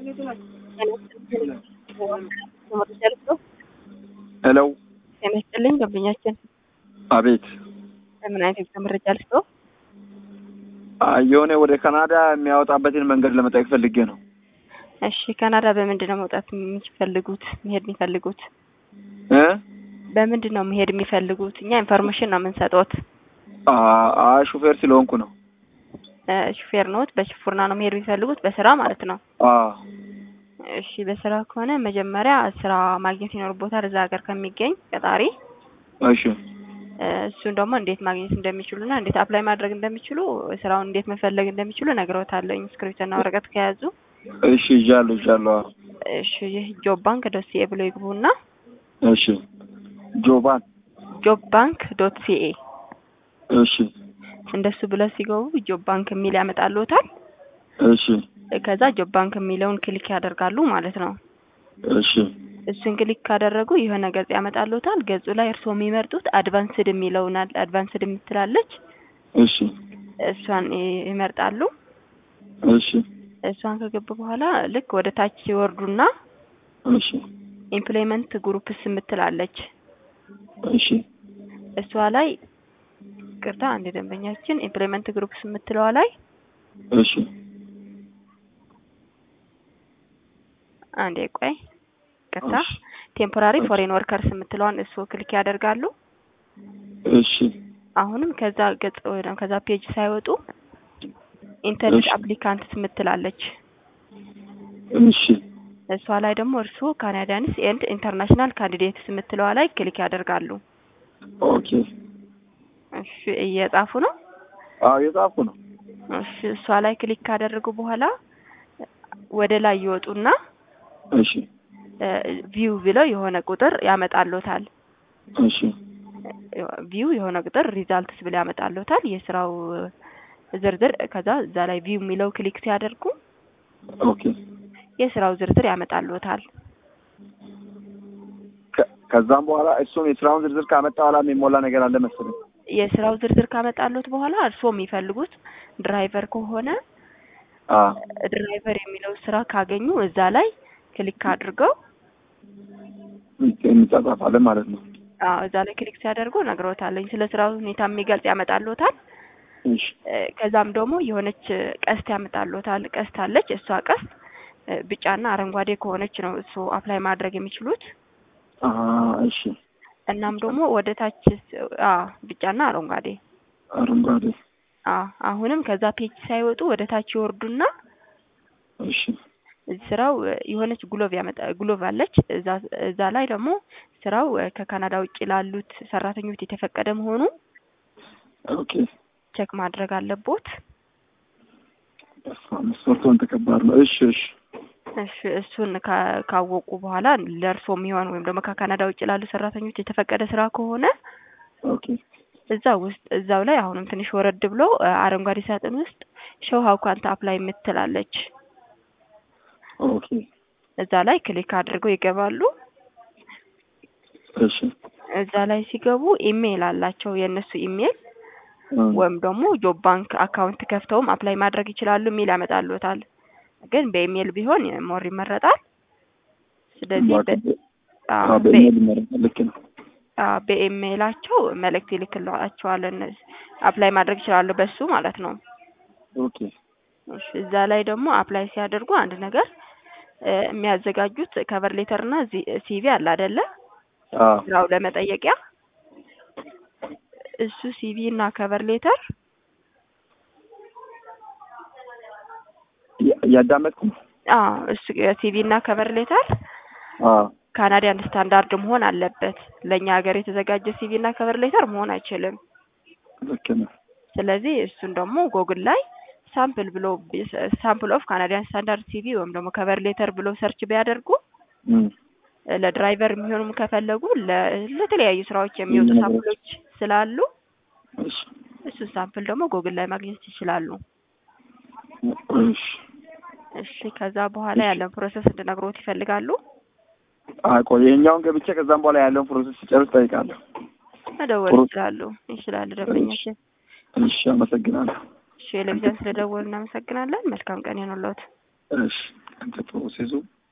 ሄሎ ጤና ይስጥልኝ ደንበኛችን አቤት በምን አይነት የጉዞ መረጃ ልስጥዎ? አ- የሆነ ወደ ካናዳ የሚያወጣበትን መንገድ ለመጠየቅ ፈልጌ ነው። እሺ ካናዳ በምንድን ነው መውጣት የሚፈልጉት መሄድ የሚፈልጉት? እ በምንድን ነው መሄድ የሚፈልጉት? እኛ ኢንፎርሜሽን ነው የምንሰጥዎት። አ- አ ሹፌር ስለሆንኩ ነው። እ ሹፌር ነዎት? በሹፍርና ነው መሄድ የሚፈልጉት በስራ ማለት ነው? አ እሺ በስራ ከሆነ መጀመሪያ ስራ ማግኘት ይኖርቦታል እዛ ሀገር ከሚገኝ ቀጣሪ። እሺ እ እሱን ደግሞ እንዴት ማግኘት እንደሚችሉና እንዴት አፕላይ ማድረግ እንደሚችሉ ስራውን እንዴት መፈለግ እንደሚችሉ እነግርዎታለሁ። እስክሪብቶና ወረቀት ከያዙ እሺ ይዣለሁ ይዣለሁ። አ- እሺ ይህ ጆብ ባንክ ዶት ሲኤ ብሎ ይግቡና እሺ ጆባን ጆብ ባንክ ዶት ሲኤ እሺ እንደሱ ብለው ሲገቡ ጆብ ባንክ የሚል ያመጣልዎታል። እሺ ከዛ ጆብ ባንክ የሚለውን ክሊክ ያደርጋሉ ማለት ነው። እሺ እሱን ክሊክ ካደረጉ የሆነ ገጽ ያመጣልዎታል። ገጹ ላይ እርስዎ የሚመርጡት አድቫንስድ የሚለውን አለ አድቫንስድ የምትላለች እሺ እሷን ይ- ይመርጣሉ። እሺ እሷን ከገቡ በኋላ ልክ ወደ ታች ይወርዱና እሺ ኢምፕሎይመንት ግሩፕስ የምትላለች እሺ እሷ ላይ ቅርታ አንድ ደንበኛችን ኢምፕሎይመንት ግሩፕስ የምትለዋ ላይ እሺ አንዴ ቆይ ቅርታ እሺ ቴምፖራሪ ፎሬን ወርከርስ የምትለዋን እሱ ክሊክ ያደርጋሉ። እሺ አሁንም ከዛ ገጽ ወይ ከዛ ፔጅ ሳይወጡ ኢንተርኔት እሺ። አፕሊካንትስ የምትላለች እሺ እሷ ላይ ደግሞ እርስዎ ካናዳንስ ኤንድ ኢንተርናሽናል ካንዲዴትስ የምትለዋ ላይ ክሊክ ያደርጋሉ። ኦኬ እሺ እየጻፉ ነው። አዎ የጻፍኩ ነው። እሺ እሷ ላይ ክሊክ ካደረጉ በኋላ ወደ ላይ ይወጡና እሺ ቪው ብለው የሆነ ቁጥር ያመጣልዎታል። እሺ ቪው የሆነ ቁጥር ሪዛልትስ ብለው ያመጣልዎታል የስራው ዝርዝር። ከዛ እዛ ላይ ቪው የሚለው ክሊክ ሲያደርጉ ኦኬ የስራው ዝርዝር ያመጣልዎታል። ከ- ከዛም በኋላ እሱም የስራውን ዝርዝር ካመጣ በኋላ የሚሞላ ነገር አለ መሰለኝ። የስራው ዝርዝር ካመጣልዎት በኋላ እርስዎ የሚፈልጉት ድራይቨር ከሆነ አ ድራይቨር የሚለው ስራ ካገኙ እዛ ላይ ክሊክ አድርገው እንጻጻፋለን ማለት ነው። አዎ እዛ ላይ ክሊክ ሲያደርጉ ነግሮታለኝ ስለ ስራው ሁኔታ የሚገልጽ ያመጣልዎታል። እሺ እ ከዛም ደግሞ የሆነች ቀስት ያመጣልዎታል። ቀስት አለች። እሷ ቀስት እ ቢጫና አረንጓዴ ከሆነች ነው እሱ አፕላይ ማድረግ የሚችሉት። አ እሺ እናም ደግሞ ወደ ታች አ ቢጫና አረንጓዴ አረንጓዴ አ አሁንም ከዛ ፔጅ ሳይወጡ ወደ ታች ይወርዱና እሺ ስራው እ የሆነች ግሎቭ ያመጣ ግሎቭ አለች። እዛ እዛ ላይ ደግሞ ስራው እ ከካናዳ ውጭ ላሉት ሰራተኞች የተፈቀደ መሆኑ ኦኬ ቼክ ማድረግ አለቦት። መስፈርቱን ተከባድ ነው። እሺ እሺ እሺ እሱን ካ- ካወቁ በኋላ ለእርሶ የሚሆን ወይም ደግሞ ከካናዳ ውጭ ላሉ ሰራተኞች የተፈቀደ ስራ ከሆነ ኦኬ እዛ ውስጥ እዛው ላይ አሁንም ትንሽ ወረድ ብሎ እ አረንጓዴ ሳጥን ውስጥ ሾው ሀው ካንት አፕላይ የምትላለች ኦኬ እዛ ላይ ክሊክ አድርገው ይገባሉ። እሺ እዛ ላይ ሲገቡ ኢሜይል አላቸው የእነሱ ኢሜይል አ ወይም ደግሞ ጆብ ባንክ አካውንት ከፍተውም አፕላይ ማድረግ ይችላሉ የሚል ያመጣልዎታል። ግን በኢሜይል ቢሆን ሞር ይመረጣል። ስለዚህ በ- አ አዎ፣ በ- በኢሜል ይመረጣል። ልክ ነው። አዎ፣ በኢሜይላቸው መልእክት ይልክላቸዋል። እነዚህ አፕላይ ማድረግ ይችላሉ በሱ ማለት ነው። ኦኬ እሺ፣ እዛ ላይ ደግሞ አፕላይ ሲያደርጉ አንድ ነገር እ የሚያዘጋጁት ከቨር ሌተር እና ሲቪ አለ አይደለ? አ ስራው ለመጠየቂያ እሱ ሲቪ እና ከቨር ሌተር ያ- ያዳመጥኩ ነው። አዎ እሱ ሲቪ እና ከቨር ሌተር አ ካናዲያን ስታንዳርድ መሆን አለበት። ለእኛ ሀገር የተዘጋጀ ሲቪ እና ከቨር ሌተር መሆን አይችልም። ልክ ነው። ስለዚህ እሱን ደግሞ ጎግል ላይ ሳምፕል ብሎ ሳምፕል ኦፍ ካናዲያን ስታንዳርድ ሲቪ ወይም ደግሞ ከቨር ሌተር ብሎ ሰርች ቢያደርጉ እም እ ለድራይቨር የሚሆኑም ከፈለጉ ለ- ለተለያዩ ስራዎች የሚወጡ እም፣ ሳምፕሎች ስላሉ እሺ እሱን ሳምፕል ደግሞ ጎግል ላይ ማግኘት ይችላሉ። እሺ እሺ ከዛ በኋላ ያለን ፕሮሰስ እንድነግሮት ይፈልጋሉ? አይ ቆይ ይኸኛውን ገብቼ ከዛም በኋላ ያለውን ፕሮሰስ ሲጨርስ ጠይቃለሁ። መደወል ጥሩ። ይችላሉ ይችላሉ ደንበኛችን። እሺ አመሰግናለሁ። እሺ ለቪዛን ስለደወሉ እናመሰግናለን። መልካም ቀን ይሁንልዎት። እሺ እንትን ፕሮሴሱ